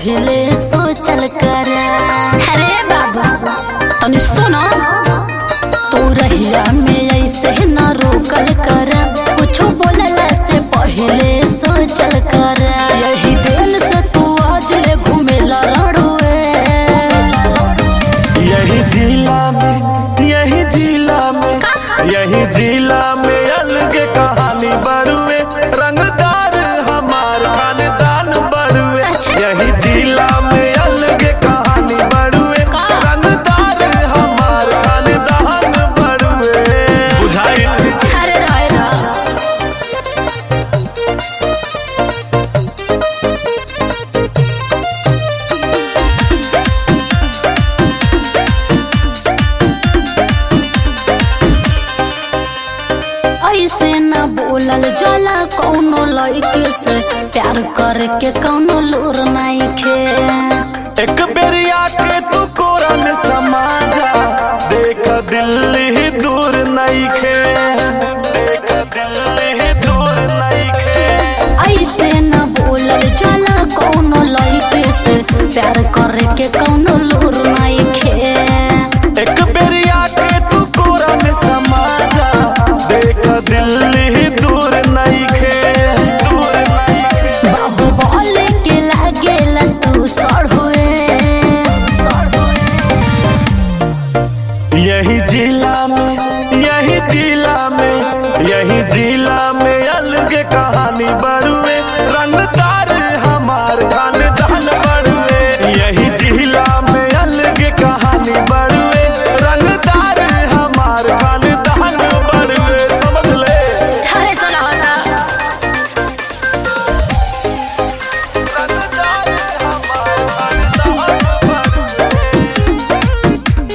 पहले सोचल कर अरे बाबा तनी सुनो तू रहिया में ऐसे न रोकल कर कुछो बोलला से पहले सोचल कर यही दिल से तू आज ले घूमेला रड़ुए यही जिला में यही जिला में यही जिला में अलग कहानी बड़ुए रंगदार हमार खानदान बड़ुए अच्छा। यही जिला में अलग कहानी बड़ुए का? रंगदार हमार खानदान बड़ुए बुझाई अरे राय रा ऐसे न बोलल जला कौनो लड़के से प्यार करके कौनो लूर नहीं खे एक बेरिया के तू कोरा में समा जा देख दिल्ली ही दूर नहीं खे देख दिल्ली ही दूर नहीं खे ऐसे न बोलल जला कौनो लड़के से प्यार करके कौनो लूर नहीं खे एक बेरिया के तू कोरा में समा जा देख दिल्ली ही दूर नहीं खे दूर नहीं खे बाहु बोले के लागेला तू सड़ हुए यही जिला में यही जिला में यही जिला में अलग कहानी बड़ुए रंगदार हमार खानदान बड़ुए यही जिला में अलग कहानी बड़ुए रंगदार हमार खानदान बड़ुए समझ ले अरे चलो हटा रंगदार हमार खानदान बड़ुए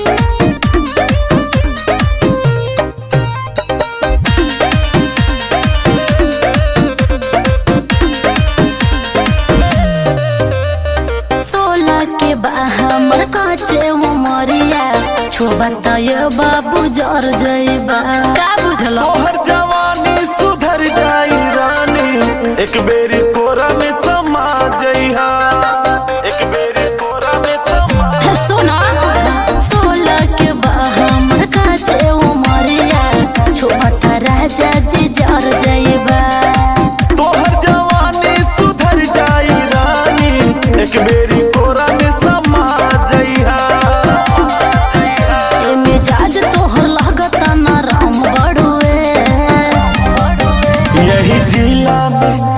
सोलह के बाहर काचे उमरिया छोबत ये बाबू जर जइबा का बुझलो तोहर जवानी सुधर जाई रानी एक बेरी कोरा में समा जइहा एक बेरी कोरा में समा सुना सोलह के बाहर काचे उमरिया छोबत राजा जी जर जइबा तोहर जवानी सुधर जाई रानी एक बेरी कोरा में समा जइहा ए मिजाज तोहर लागत ना राम बड़ुए यही जिला में